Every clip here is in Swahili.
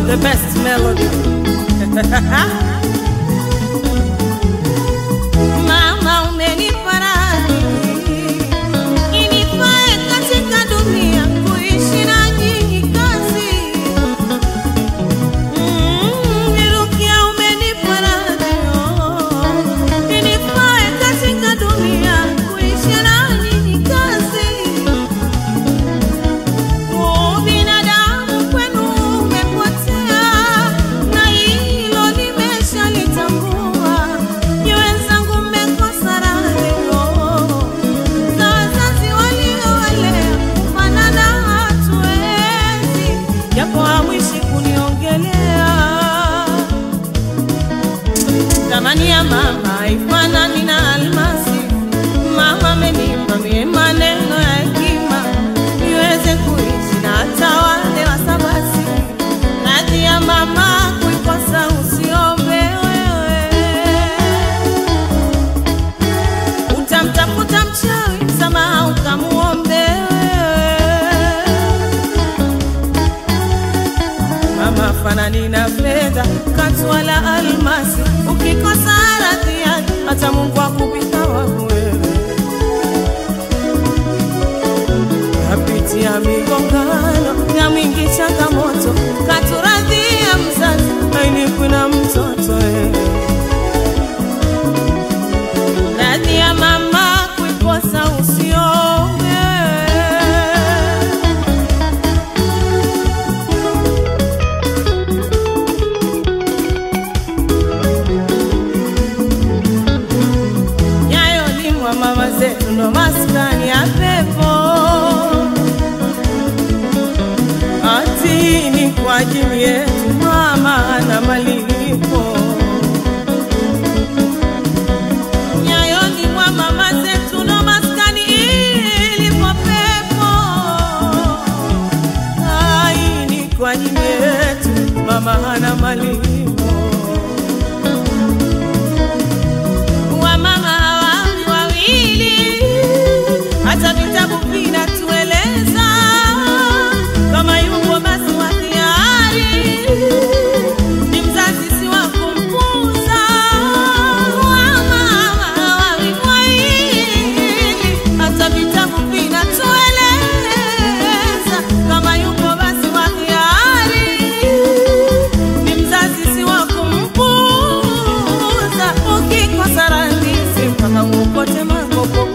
the best melody. Mama umenipa radhi inifae katika dunia kuishi na nyinyi kazi. Mm, Nirukia umenipa radhi oh, inifae katika dunia kuishi na nyinyi kazi. Binadamu kwenu umepotea, na hilo nimeshalitambua. Ni wenzangu mmekosa radhio za wazazi waliowalea, kufanana hatuwezi, japo hamwishi kuniongelea. Thamani ya mama haifanani na almasi. Mama amenipa mie maneno ya hekima niweze kuishi na hata wale wasabasi. Radhi ya mama kuikosa usiombe wewe, utamtafuta mchawi msamaha ukamuombe wewe. Mama fanani na fedha katu wala almasi, ukikosa radhi yake hata Mungu akupita waku wewe. Napitia migongano ya mwingi changamoto, katuradhia mzazi ainikwi na mtoto wewe. Radhi ya mama kuikosa usiombe yayolimwa mama zetu ndo maskani ya pepo ati ni kwa ajili yetu mama na malipo yayolimwa mama zetu ndo maskani ilipo pepo ai ni kwa ajili yetu mama hana malipo wamama hawawi wawili, hata vitabu vinatueleza kama yupo basi wa hiari ni mzazi si wa kumpuza. Wamama hawawi wawili, hata vitabu vinatueleza kama yupo basi wa hiari ni mzazi si wa kumpuza. Ukikosa radhi mpaka uokote makopo.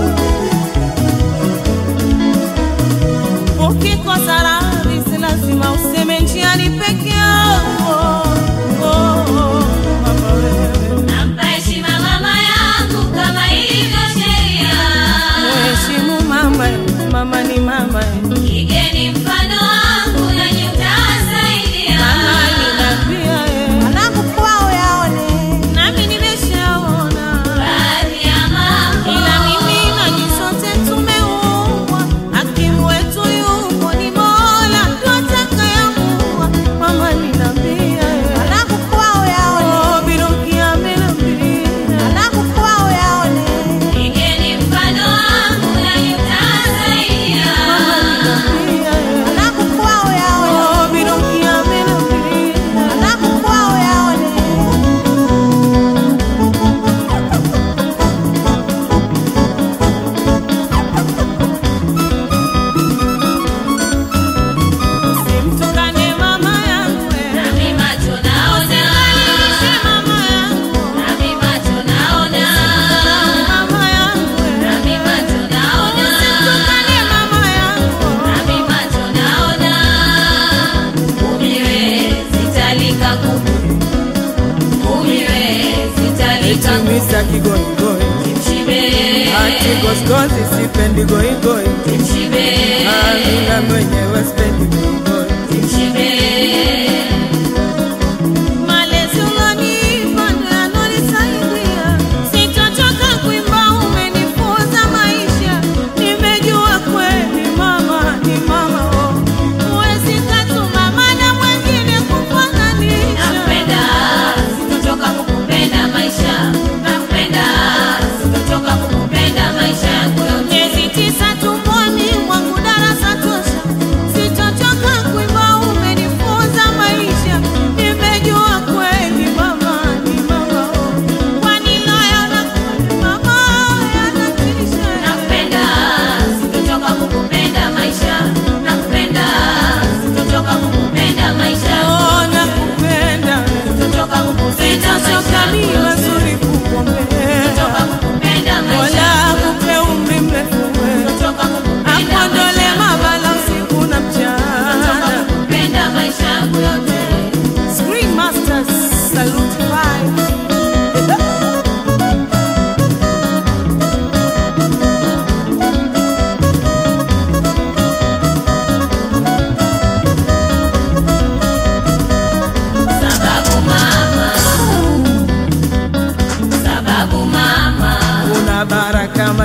Ukikosa radhi si lazima useme njiani peke yako. Oh, oh, mama wewe. Nampa heshima mama yangu kama ilivyo sheria. Mheshimu mama, mama ni mama. Igeni mfano wangu nanyi mtasaidia. Mama ninapia Mwanangu kwao yaone nami nimeshaona Baadhi ya mambo ila mimi na nyinyi sote tumeumbwa, hakimu wetu yupo ni Mola, ndo atakayeamua. Mama ninambia Mwanangu kwao yaone oh, Biruki amenambia Mwanangu kwao yaone igeni mfano wangu nanyi mtasaidia. ninambia Mwanangu kwao yaone oh, Biruki amenambia Mwanangu kwao yaone simtukane mama yangu eh. Nami macho naona, Malishe mama yangu nami macho naona, mama yangu eh. nami macho naona, Simtukane mama yangu nami macho naona. Umiwe sitalika kuku, umiwe sitalika kuku. Misa kigoigoi Mshibe, ati goskozi sipendi goigoi mshibe, amina mwenyewe sipendi goigoi mshibe. malezi ulonipa ndo yanonisaidia sitochoka kuimba umenifunza maisha nimejua kweli mama ni mama oh. huwezi katuma mana mwengine kufananisha Nakupenda, sitochoka kukupenda maisha. Nakupenda, sitochoka kukupenda maisha yangu yote. miezi tisa tumboni mwangu darasa tosha sitochoka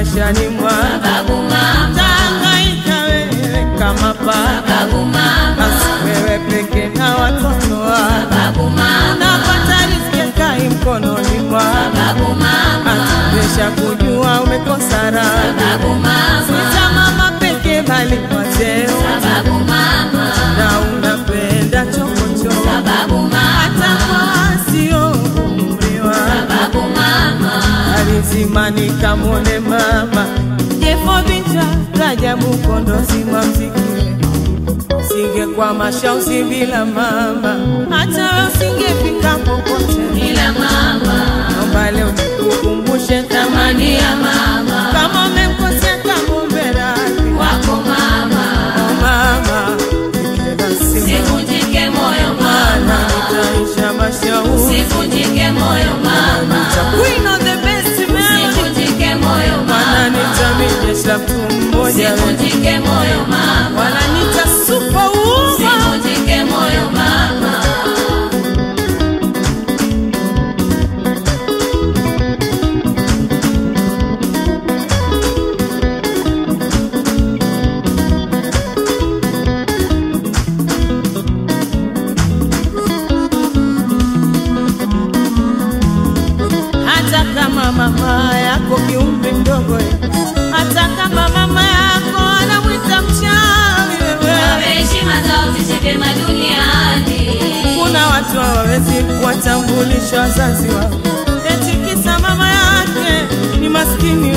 maishani mwangu sababu mama, Tangaika wewe kama paka sababu mama, basi wewe peke na watoto wako sababu mama, napata riziki kai mkononi mwako sababu mama, atubesha kujua umekosa raha sababu mama, Sita mama peke bali wateo sababu mama, na unapenda chokochoko sababu hata mama, kwa sio umri wako sababu mama, alizima nikamwone mama jefo vita rajabu kondozi mwa mziki singekuwa mashausi bila mama hata we usingefika popote ila mama, naomba leo nikukumbushe thamani ya mama kama umemkosea kamwombe radhi wako mama, Oh, mama kila siku sivunjike moyo mana mama, utaisha mashauri sivunjike moyo mama, Queen of the best melody sivunjike moyo Mana mama, nitamijesha mtu mmoja sivunjike moyo mama, wananita superwoman sivunjike moyo mama. hata kama mama yako kiumri mdogo eh, hata kama mama yako anamwita mchawi wewe Wape heshima zao zishike vyema duniani. kuna watu hawawezi kuwatambulisha wazazi wao eti kisa mama yake ni maskini